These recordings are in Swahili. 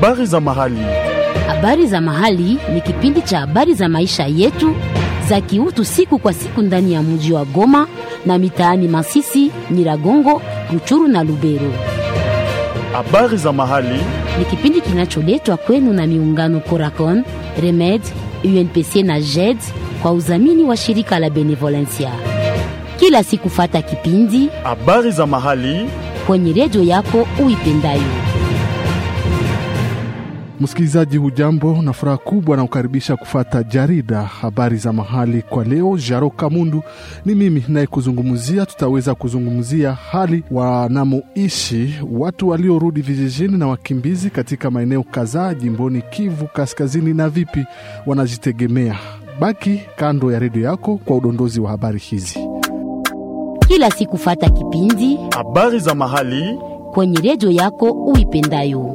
Habari za mahali. Habari za mahali ni kipindi cha habari za maisha yetu za kiutu siku kwa siku ndani ya mji wa Goma na mitaani Masisi, Nyiragongo, Ruchuru na Lubero. Habari za mahali. Ni kipindi kinacholetwa kwenu na miungano Coracon, Remed, UNPC na JED kwa udhamini wa shirika la Benevolencia. Kila siku fata kipindi Habari za mahali. kwenye redio yako uipendayo. Msikilizaji, hujambo na furaha kubwa na kukaribisha kufata jarida habari za mahali kwa leo. Jaro Kamundu ni mimi naye kuzungumzia. Tutaweza kuzungumzia hali wanamoishi watu waliorudi vijijini na wakimbizi katika maeneo kadhaa jimboni Kivu Kaskazini na vipi wanajitegemea. Baki kando ya redio yako kwa udondozi wa habari hizi. Kila siku fata kipindi Habari za mahali. kwenye redio yako uipendayo.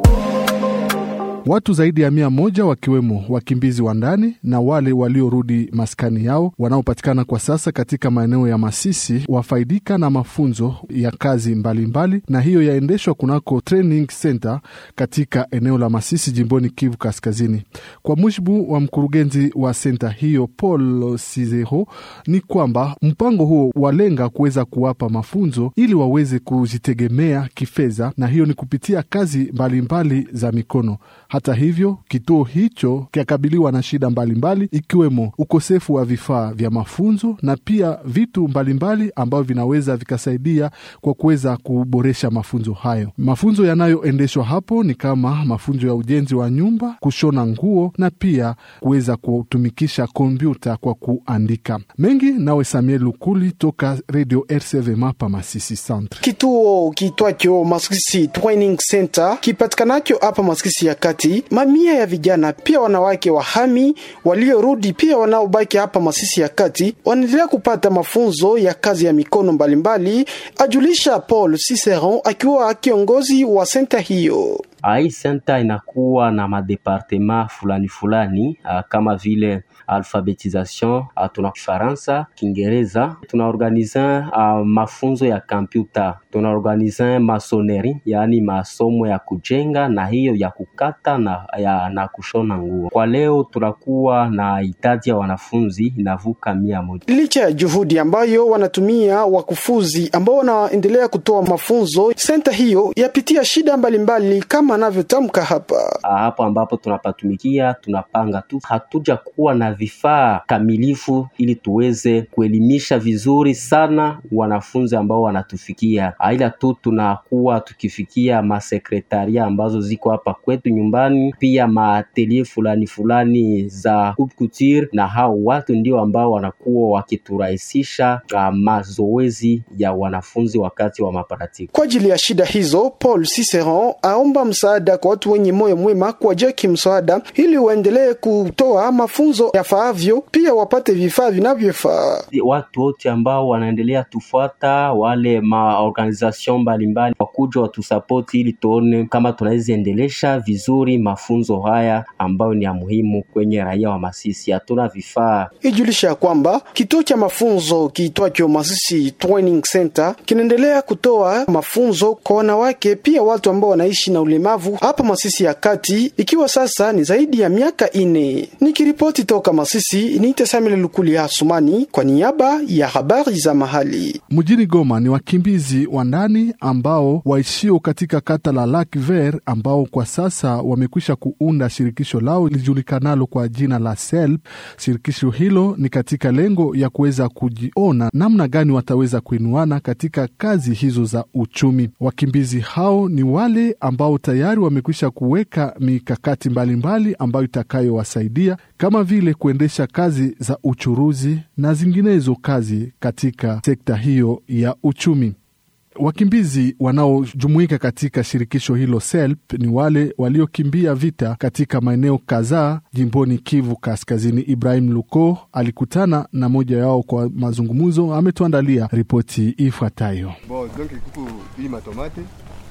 Watu zaidi ya mia moja wakiwemo wakimbizi wa ndani na wale waliorudi maskani yao wanaopatikana kwa sasa katika maeneo ya Masisi wafaidika na mafunzo ya kazi mbalimbali mbali, na hiyo yaendeshwa kunako training center katika eneo la Masisi jimboni Kivu Kaskazini. Kwa mujibu wa mkurugenzi wa senta hiyo Paul Sizeho, ni kwamba mpango huo walenga kuweza kuwapa mafunzo ili waweze kujitegemea kifedha, na hiyo ni kupitia kazi mbalimbali mbali za mikono. Hata hivyo kituo hicho kiakabiliwa na shida mbalimbali mbali, ikiwemo ukosefu wa vifaa vya mafunzo na pia vitu mbalimbali ambavyo vinaweza vikasaidia kwa kuweza kuboresha mafunzo hayo. Mafunzo yanayoendeshwa hapo ni kama mafunzo ya ujenzi wa nyumba, kushona nguo na pia kuweza kutumikisha kompyuta kwa kuandika. Mengi nawe Samuel Lukuli toka Radio RCV Mapa Masisi Centre. Kituo kitwacho Masisi Training Center kipatikanacho hapa Masisi ya kati, mamia ya vijana pia wanawake wahami waliorudi pia wanaobaki hapa Masisi ya kati wanaendelea kupata mafunzo ya kazi ya mikono mbalimbali mbali, ajulisha Paul Ciceron akiwa kiongozi wa senta hiyo. Hii senta inakuwa na madepartema fulani fulani uh, kama vile alphabetisation uh, tuna Kifaransa, Kiingereza, tunaorganize uh, mafunzo ya kompyuta, tunaorganize masoneri, yaani masomo ya kujenga na hiyo ya kukata na, ya, na kushona nguo. Kwa leo tunakuwa na idadi ya wanafunzi inavuka mia moja. Licha ya juhudi ambayo wanatumia wakufuzi ambao wanaendelea kutoa mafunzo, senta hiyo yapitia shida mbalimbali mbali, kama anavyotamka hapa. Hapo ambapo tunapatumikia tunapanga tu, hatuja kuwa na vifaa kamilifu ili tuweze kuelimisha vizuri sana wanafunzi ambao wanatufikia, ila tu tunakuwa tukifikia masekretaria ambazo ziko hapa kwetu nyumbani, pia maatelie fulani fulani za coupe couture, na hao watu ndio ambao wanakuwa wakiturahisisha uh, mazoezi ya wanafunzi wakati wa maparatiki. Kwa ajili ya shida hizo, Paul Ciceron aomba msaada kwa watu wenye moyo mwema kuwajia kimsaada ili waendelee kutoa mafunzo yafaavyo, pia wapate vifaa vinavyofaa. Watu wote ambao wanaendelea tufuata, wale maorganization mbalimbali wakuja watusapoti, ili tuone kama tunaweza endelesha vizuri mafunzo haya ambayo ni ya muhimu kwenye raia wa Masisi. Hatuna vifaa. Ijulisha kwamba kituo cha mafunzo kiitwacho Masisi Training Center kinaendelea kutoa mafunzo kwa wanawake, pia watu ambao wanaishi na ulemavu hapa Masisi ya kati, ikiwa sasa ni zaidi ya miaka ine. Nikiripoti toka Masisi, niite Samuel Lukuli Asumani kwa niaba ya habari za mahali. Mjini Goma ni wakimbizi wa ndani ambao waishio katika kata la Lac Vert ambao kwa sasa wamekwisha kuunda shirikisho lao lijulikanalo kwa jina la SELP. Shirikisho hilo ni katika lengo ya kuweza kujiona namna gani wataweza kuinuana katika kazi hizo za uchumi. Wakimbizi hao ni wale ambao tayari wamekwisha kuweka mikakati mbalimbali mbali ambayo itakayowasaidia kama vile kuendesha kazi za uchuruzi na zinginezo kazi katika sekta hiyo ya uchumi. Wakimbizi wanaojumuika katika shirikisho hilo SELP ni wale waliokimbia vita katika maeneo kadhaa jimboni Kivu Kaskazini. Ibrahim Luko alikutana na moja yao kwa mazungumzo, ametuandalia ripoti ifuatayo. Bon, donc kuku hii matomate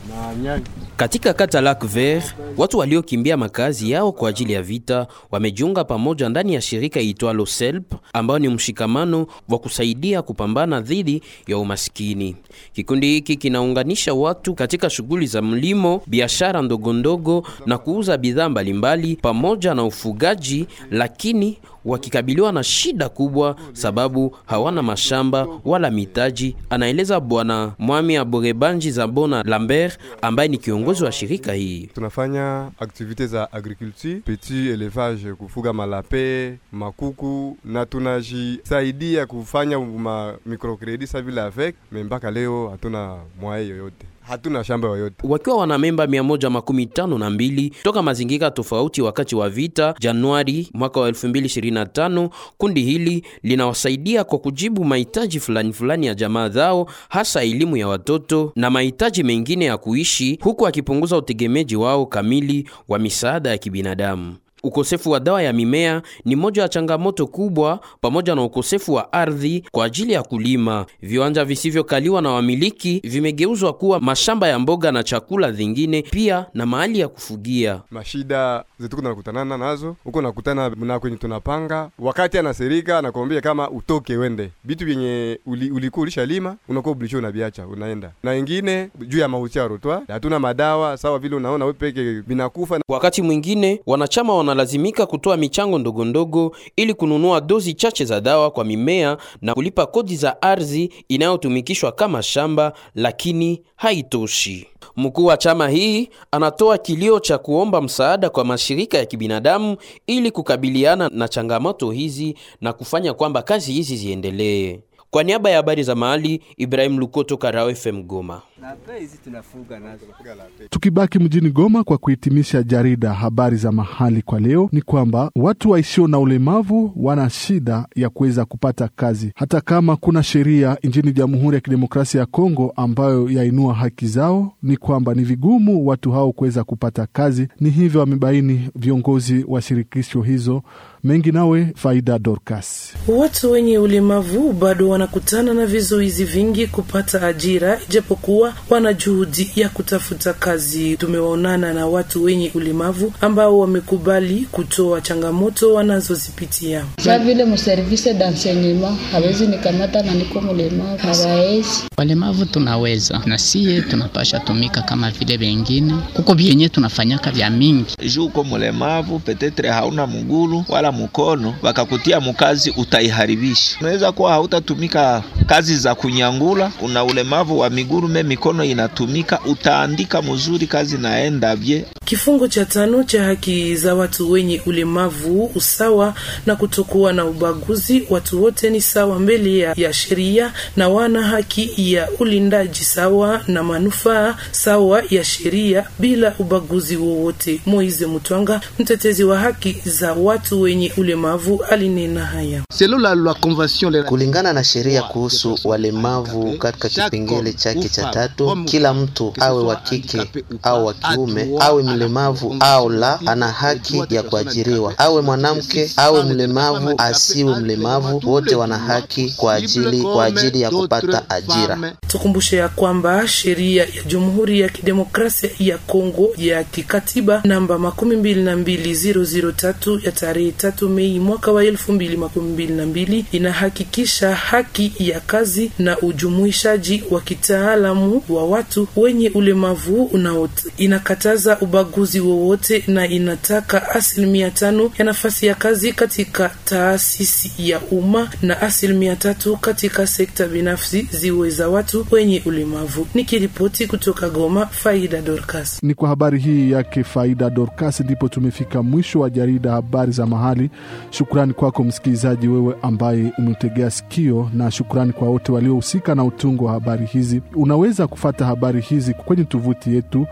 Katika kata Lac Vert, watu waliokimbia makazi yao kwa ajili ya vita wamejiunga pamoja ndani ya shirika iitwalo SELP ambayo ni mshikamano wa kusaidia kupambana dhidi ya umaskini. Kikundi hiki kinaunganisha watu katika shughuli za mlimo, biashara ndogondogo na kuuza bidhaa mbalimbali pamoja na ufugaji, lakini wakikabiliwa na shida kubwa sababu hawana mashamba wala mitaji, anaeleza Bwana Mwami Aborebanji Zabona Lambert ambaye ni kiongozi wa shirika hii. Tunafanya aktivite za agriculture, petit elevage, kufuga malape, makuku na tunajisaidia kufanya ma microcredit sa vile avec, me mpaka leo hatuna mwae yoyote hatuna shamba yoyote. Wakiwa wana memba mia moja makumi tano na mbili toka mazingira tofauti wakati wa vita Januari mwaka wa 2025, kundi hili linawasaidia kwa kujibu mahitaji fulani fulani ya jamaa zao, hasa elimu ya watoto na mahitaji mengine ya kuishi, huku akipunguza utegemeji wao kamili wa misaada ya kibinadamu. Ukosefu wa dawa ya mimea ni moja ya changamoto kubwa, pamoja na ukosefu wa ardhi kwa ajili ya kulima. Viwanja visivyokaliwa na wamiliki vimegeuzwa kuwa mashamba ya mboga na chakula vingine, pia na mahali ya kufugia. Mashida zetu tunakutanana nazo huko, nakutana na kwenye tunapanga, wakati anaserika anakwambia kama utoke wende vitu vyenye uli, ulikuwa ulishalima unakuwa obligé unaviacha unaenda na ingine juu ya mahusia rotwa, hatuna madawa sawa vile unaona wewe peke vinakufa. Wakati mwingine wanachama wana lazimika kutoa michango ndogo ndogo ili kununua dozi chache za dawa kwa mimea na kulipa kodi za ardhi inayotumikishwa kama shamba, lakini haitoshi. Mkuu wa chama hii anatoa kilio cha kuomba msaada kwa mashirika ya kibinadamu ili kukabiliana na changamoto hizi na kufanya kwamba kazi hizi ziendelee. Kwa niaba ya habari za mahali, Ibrahim Lukoto, Karao FM Goma. Tukibaki mjini Goma kwa kuhitimisha jarida habari za mahali kwa leo, ni kwamba watu waishio na ulemavu wana shida ya kuweza kupata kazi, hata kama kuna sheria nchini Jamhuri ya Kidemokrasia ya Kongo ambayo yainua haki zao, ni kwamba ni vigumu watu hao kuweza kupata kazi. Ni hivyo wamebaini viongozi wa shirikisho hizo. Mengi nawe Faida Dorcas. Watu wenye ulemavu bado wanakutana na vizuizi vingi kupata ajira, ijapokuwa wana juhudi ya kutafuta kazi. Tumewaonana na watu wenye ulemavu ambao wamekubali kutoa changamoto wanazozipitia. Sa vile mservise d'enseignement hawezi nikamata na niko mlemavu, hawawezi. Walemavu tunaweza na siye tunapasha tumika kama vile wengine, kuko vyenye tunafanyaka vya mingi. Juu uko mlemavu petetre hauna mgulu wala mkono, wakakutia mukazi utaiharibisha. Unaweza kuwa hautatumika kazi za kunyangula, una ulemavu wa miguru me mikono inatumika, utaandika mzuri, kazi naenda bye. Kifungu cha tano cha haki za watu wenye ulemavu, usawa na kutokuwa na ubaguzi. Watu wote ni sawa mbele ya, ya sheria na wana haki ya ulindaji sawa na manufaa sawa ya sheria bila ubaguzi wowote. Moize Mutwanga, mtetezi wa haki za watu wenye ulemavu, alinena haya. Kulingana na sheria kuhusu walemavu katika kipengele chake cha tatu, kila mtu awe wa kike au wa kiume, awe mlemavu au la, ana haki ya kuajiriwa. Awe mwanamke awe mlemavu asiwe mlemavu, wote wana haki kwa ajili kwa ajili ya kupata ajira. Tukumbushe ya kwamba sheria ya Jamhuri ya Kidemokrasia ya Kongo ya kikatiba namba makumi mbili na mbili zero zero tatu ya tarehe tatu Mei mwaka wa elfu mbili makumi mbili na mbili inahakikisha haki ya kazi na ujumuishaji wa kitaalamu wa watu wenye ulemavu unaote. Inakataza ubaguzi wowote na inataka asilimia tano ya nafasi ya kazi katika taasisi ya umma na asilimia tatu katika sekta binafsi ziwe za watu wenye ulemavu. Nikiripoti kutoka Goma, Faida Dorcas. Ni kwa habari hii yake Faida Dorcas ndipo tumefika mwisho wa jarida habari za mahali. Shukrani kwako msikilizaji, wewe ambaye umetegea sikio, na shukrani kwa wote waliohusika na utungo wa habari hizi. Unaweza kufata habari hizi kwenye tovuti yetu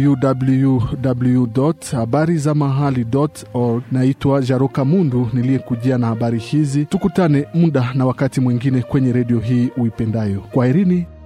www habari za mahali org. Naitwa Jaroka Mundu niliyekujia na habari hizi. Tukutane muda na wakati mwingine kwenye redio hii uipendayo. Kwaherini.